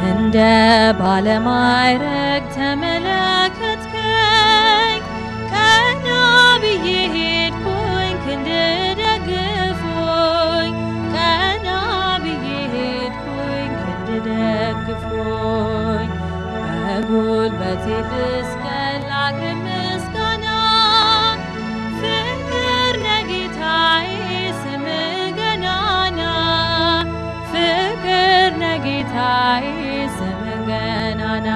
እንደ ባለማዕረግ ተመለከትከኝ ቀና ብዬ ሄድኩኝ ክንድ ደግፎኝ ቀና ብዬ ሄድኩኝ ክንድ ደግፎኝ በጉልበቴ ልስቀል ላቅርብ ምስጋና ፍቅር ነጌታዬ ስምህ ገናና ፍቅር ነጌታዬ ስምህ ገናና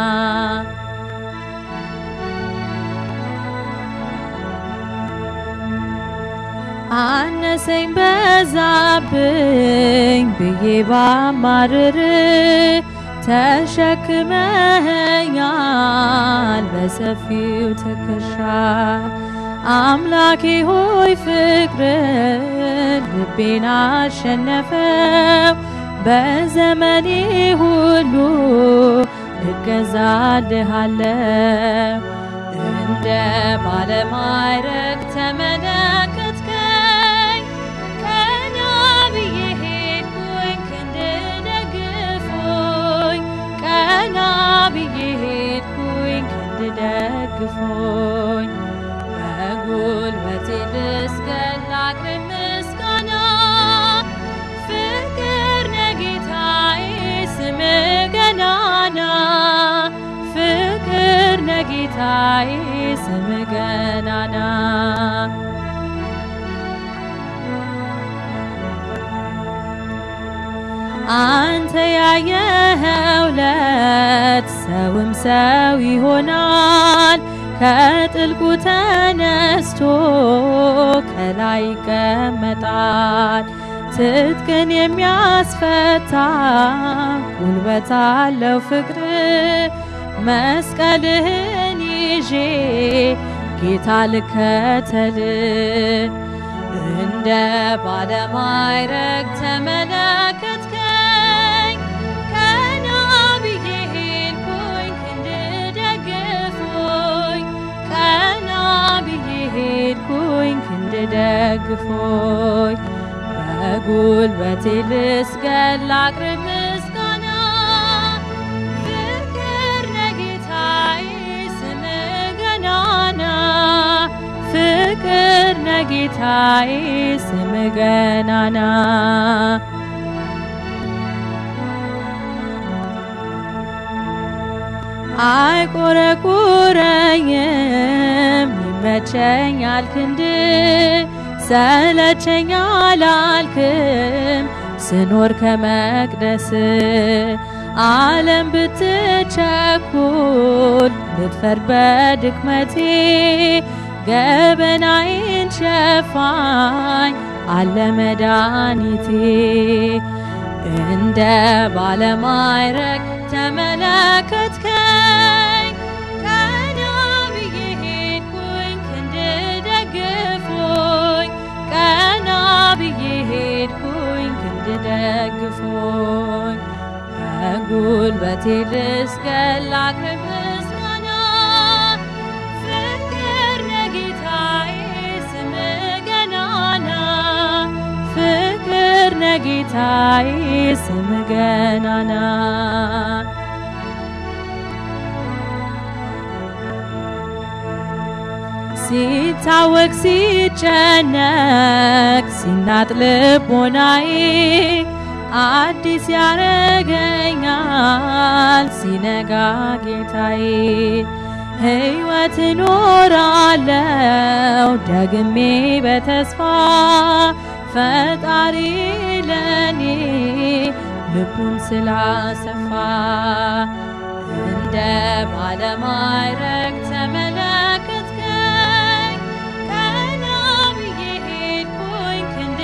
አነሰኝ በዛብኝ ብዬ ባማርር ተሸክመኸኛል በሰፊው ትከሻ አምላኬ ሆይ ፍቅርን ልቤን አሸነፈው በዘመኔ ሁሉ እገዛልሃለው እንደ ባለማዕረግ ተመለከትከኝ ቀና ብዬ ሄድኩኝ ክንድ ደግፎኝ ቀና ብዬ ሄድኩኝ ክንድ ደግፎኝ በጉልበቴ ልስገድ ላቅርብ ምስጋና ፍቅር ነጌታዬ ስምህ ገናና ፍቅር ነጌታዬ ስምህ ገናና አንተ ያየኸው ለት ሰውም ሰው ይሆናል ከጥልቁ ተነስቶ ከላይ ይቀመጣል። ትጥቅን የሚያስፈታ ጉልበት አለው ፍቅር መስቀልህን ይዤ ጌታ ልከተል እንደ ባለማዕረግ ተመለከትከኝ ቀና ብዬ ሄድኩኝ ክንድ ደግፎኝ ቀና ብዬ ሄድኩኝ ክንድ ደግፎኝ በጉልበቴ ልስገድ ላቅርብ ምስጋና ፍቅር ነጌታዬ ስምህ ገናና ፍቅር ነጌታዬ ስምህ ገናና አይቆረቁረኝም ይመቸኛል ክንድ ሰለቸኝ አላልክም ስኖር ከመቅደስ ዓለም ብትቸኩል ብትፈርድ በድክመቴ ገበናዬን ሸፋኝ አለ መድኃኒቴ እንደ ባለማዕረግ ተመለከትከኝ ቀና ብዬ ሄድኩኝ ክንድ ደግፎኝ ቀና ብዬ ሄድኩኝ ክንድ ደግፎኝ በጉልበቴ ልስገድ ላቅርብ ምስጋና ፍቅር ነጌታዬ ስምህ ገናና ፍቅር ነጌታዬ ስምህ ገናና ሲታወቅ ሲጨነቅ ሲናጥ ልቦናዬ አዲስ ያረገኛል ሲነጋ ጌታዬ ሕይወት እኖራለው ደግሜ በተስፋ ፈጣሪ ለኔ ልቡን ስላሰፋ እንደ ባለማዕረግ ተመለከትከኝ ቀና ብዬ ሄድኩኝ ክንድ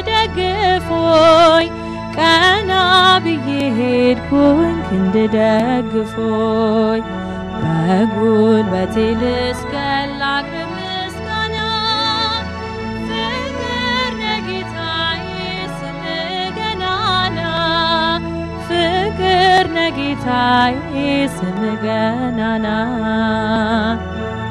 ደግፎኝ ቀና ብዬ ሄድኩኝ ክንድ ደግፎኝ በጉልበቴ ልስገድ ላቅርብ ምስጋና ፍቅር ነጌታዬ ስምህ ገናና ፍቅር ነጌታዬ ስምህ ገናና